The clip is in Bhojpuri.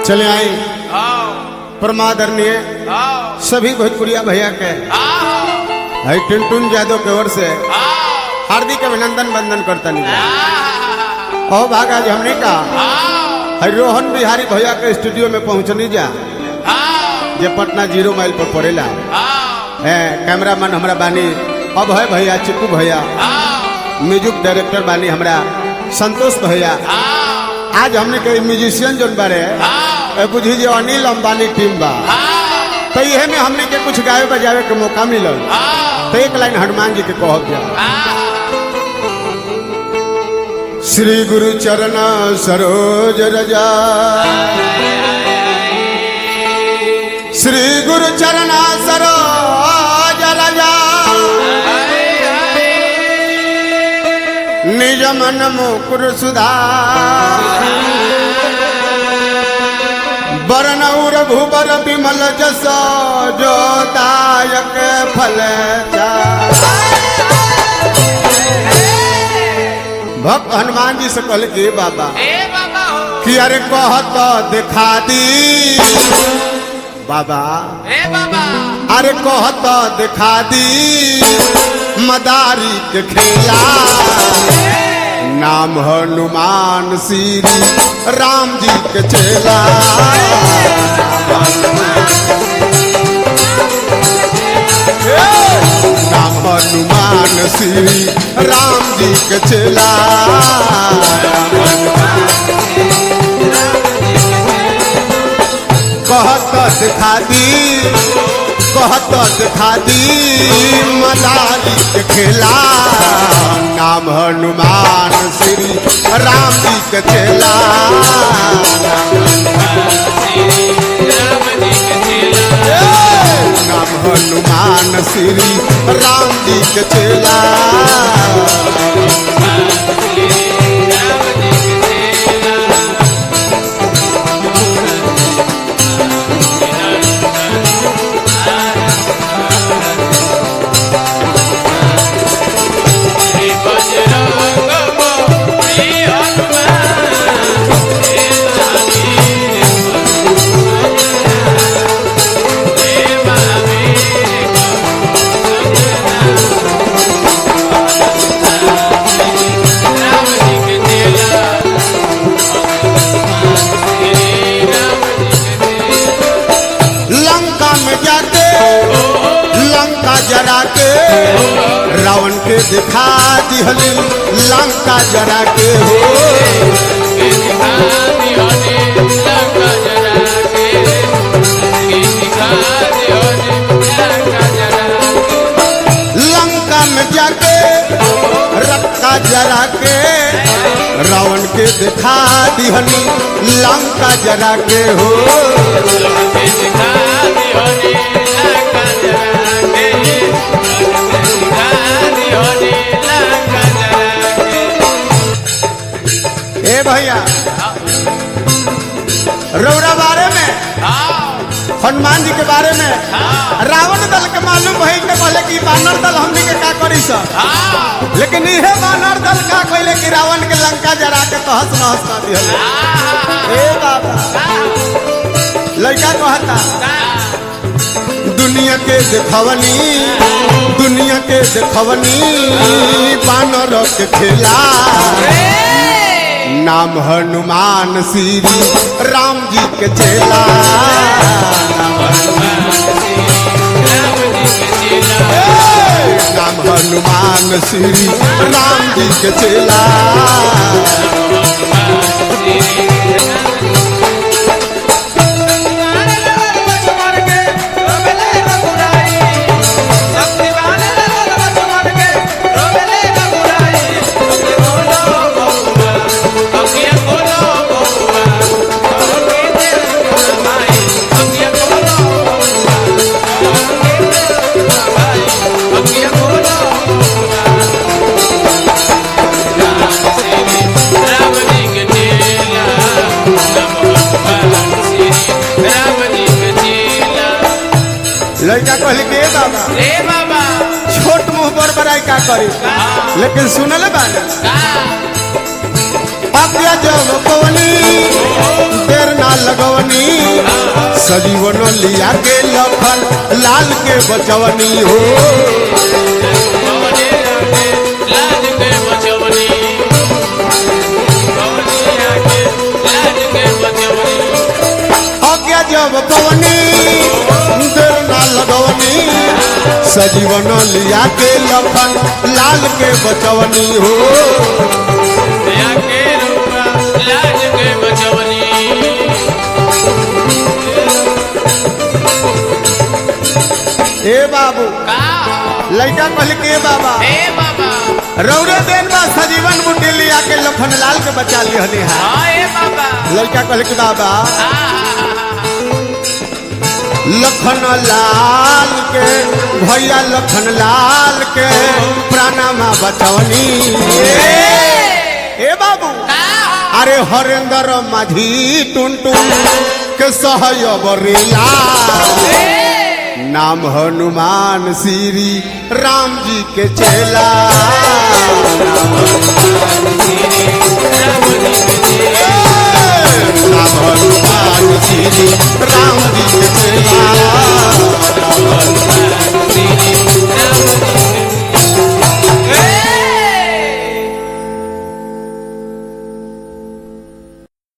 चले आए आओ परमादरणीय आओ सभी भोजपुरिया भैया के आओ है टुनटुन यादव के ओर से आओ हार्दिक अभिनंदन बंदन करता नहीं आओ ओ भागा जी हमने कहा है रोहन बिहारी भैया के स्टूडियो में पहुंचनी जा जे पटना जीरो माइल पर पड़ेला है कैमरामैन हमरा बानी अब है भैया चिप्पू भैया म्यूजिक डायरेक्टर बानी हमरा संतोष भैया आज हमने के म्यूजिशियन जोन बारे ए बुझी जे अनिल अंबानी टीम बा तो इहे में हमने के कुछ गावे बजावे के मौका मिलल तो एक लाइन हनुमान जी के कहब जा श्री गुरु चरण सरोज रजा श्री गुरु चरण सरोज रजा निज मन मुकुर सुधार बरनौर भूबर विमल जस जो दायक फल भक्त हनुमान जी से कहले कि बाबा कि अरे कहत दिखा दी बाबा अरे कहत दिखा दी मदारी के खेला नाम हनुमान श्री राम जी के चेला नाम हनुमान श्री राम जी के चेला कहत दिखा दी कहत दिखा दी मदारी के खेला नाम हनुमान श्री राम जी के चेला नाम हनुमान श्री राम जी के चेला लंका में जाके लंका जरा के रावण के दिखा दिहली लंका जरा के हो लंका में जाके रक्का जरा के रावण के दिखा दिहली लंका जरा के हो ए भैया रौरा बारे में हनुमान जी के बारे में रावण दल के मालूम भइल के पहले कि बानर दल हमनी के का करी सब लेकिन इहे बानर दल का कहले कि रावण के लंका जरा के तहस नहस कर दिहले ए बाबा लड़का कहता दुनिया के देखवनी दुनिया के देखवनी बानर के खेला नाम हनुमान श्री राम जी के चेला नाम हनुमान श्री राम जी के चेला लड़का कहले के "ए बाबा ए बाबा छोट मुंह पर बड़ाई का करी लेकिन सुनले बानी आज्ञा जब पवनी देर ना लगवनी सजीवन लिया के लखन लाल के बचवनी हो लाज के बचवनी लाज के बचवनी आज्ञा जब पवनी देर ना लगवनी सजीवन लिया के लखन लाल के बचवनी हो दया के रूपा लाज के बचवनी ए बाबू का लड़का कहल के बाबा हे बाबा रौरे देन बा सजीवन बुटी लिया के लखन लाल के बचा लिहनी है हाँ हे बाबा लड़का कहल के बाबा हाँ लखन लाल के भैया लखन लाल के प्राणमा बचवनी ए बाबू अरे हरेंद्र माझी टुन टुन के सहयबरीला नाम हनुमान श्री राम जी के चेला